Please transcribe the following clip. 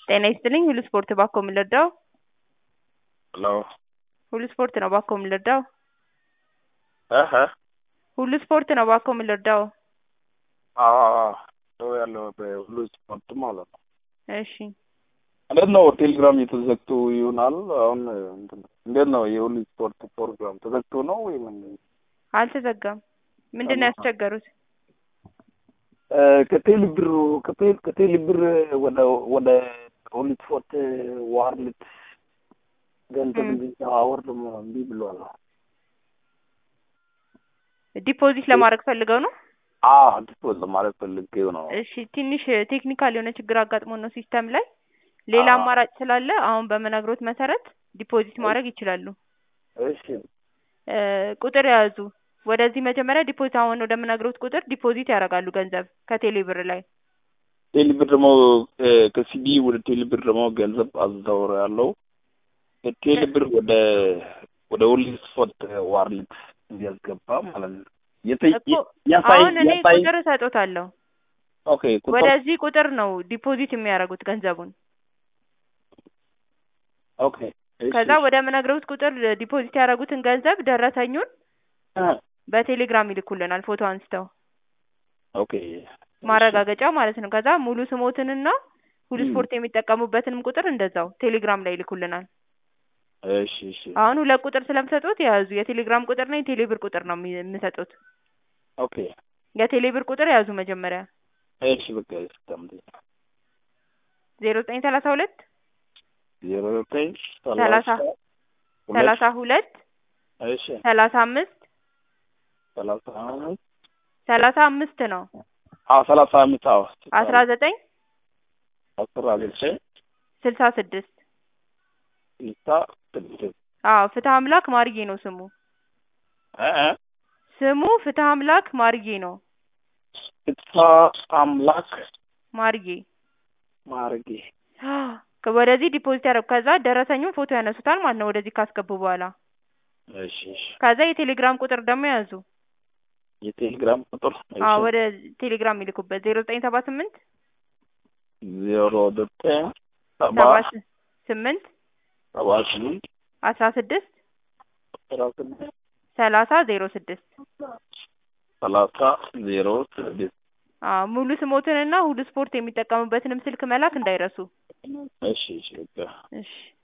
ጤና ይስጥልኝ ሁሉ ስፖርት ባኮ የምንረዳው ሄሎ ሁሉ ስፖርት ነው ባኮ የምንረዳው እህ ሁሉ ስፖርት ነው ባኮ የምንረዳው አዎ ሰው ያለው በሁሉ ስፖርት ማለት ነው። እሺ እንዴት ነው ቴሌግራም የተዘግቶ ይሆናል? አሁን እንትን እንዴት ነው የሁሉ ስፖርት ፕሮግራም ተዘግቶ ነው ወይ ምን? አልተዘጋም ምንድን ነው ያስቸገሩት ከቴሌ ብር ከቴሌ ከቴሌ ብር ወደ ወደ ሁሉ ስፖርት ዋርልት ገንዘብ እንዲዘዋወር ደግሞ እምቢ ብሏል። ዲፖዚት ለማድረግ ፈልገው ነው አዎ ዲፖዝ ለማድረግ ፈልጌው ነው። እሺ ትንሽ ቴክኒካል የሆነ ችግር አጋጥሞ ነው ሲስተም ላይ ሌላ አዎ። አማራጭ ስላለ አሁን በምነግሮት መሰረት ዲፖዚት ማድረግ ይችላሉ እሺ እ ቁጥር የያዙ ወደዚህ መጀመሪያ ዲፖዚት አሁን ወደምነግሮት ቁጥር ዲፖዚት ያደርጋሉ ገንዘብ ከቴሌ ብር ላይ ቴሌ ብር ደግሞ ከሲቢ ወደ ቴሌ ብር ደግሞ ገንዘብ አዘዋውር ያለው ከቴሌ ብር ወደ ወደ ሁሉ ስፖርት ዋርልት እንዲያስገባ ማለት ነው። የተ- እኮ ያሳይ አሁን እኔ ያሳይ ቁጥር እሰጦታለሁ ኦኬ ቁጥር ወደዚህ ቁጥር ነው ዲፖዚት የሚያደርጉት ገንዘቡን ኦኬ እሺ፣ ከዛ ወደ ምነግረውት ቁጥር ዲፖዚት ያደረጉትን ገንዘብ ደረሰኙን እ በቴሌግራም ይልኩልናል ፎቶ አንስተው ኦኬ ማረጋገጫ ማለት ነው። ከዛ ሙሉ ስሞትንና ሁሉ ም። ስፖርት የሚጠቀሙበትንም ቁጥር እንደዛው ቴሌግራም ላይ ይልኩልናል። እሺ እሺ አሁን ሁለት ቁጥር ስለምሰጡት የያዙ የቴሌግራም ቁጥርና የቴሌ ብር ቁጥር ነው የሚ- የምሰጡት። ኦኬ የቴሌ ብር ቁጥር ያዙ መጀመሪያ እሺ በቃ እስከምት ዜሮ ዘጠኝ ሰላሳ ሁለት ዜሮ ዘጠኝ ሰላሳ ሁለት ሰላሳ ሁለት እሺ ሰላሳ አምስት ሰላሳ አምስት ሰላሳ አምስት ነው አዎ ሰላሳ አምስት አዎ አስራ ዘጠኝ አስራ ዘጠኝ ስልሳ ስድስት ስልሳ ስድስት አዎ ፍትህ አምላክ ማርዬ ነው ስሙ እ እ ስሙ ፍትህ አምላክ ማርዬ ነው ፍትሐ አምላክ ማርዬ ማርጌ ከ- ወደዚህ ዲፖዚት ያደረጉ ከዛ ደረሰኙን ፎቶ ያነሱታል ማለት ነው ወደዚህ ካስገቡ በኋላ እሺ እሺ ከዛ የቴሌግራም ቁጥር ደግሞ ያዙ የቴሌግራም ቁጥር እሺ አዎ ወደ ቴሌግራም ይልኩበት ዜሮ ዘጠኝ ሰባ ስምንት ዜሮ ዘጠኝ ሰባ ሰባ ስ- ስምንት ሰባ ስምንት አስራ ስድስት አስራ ስድስት ሰላሳ ዜሮ ስድስት ሰላሳ ዜሮ ስድስት አዎ ሙሉ ስሞትንና ሁሉ ስፖርት የሚጠቀሙበትንም ስልክ መላክ እንዳይረሱ እሺ እሺ በቃ እሺ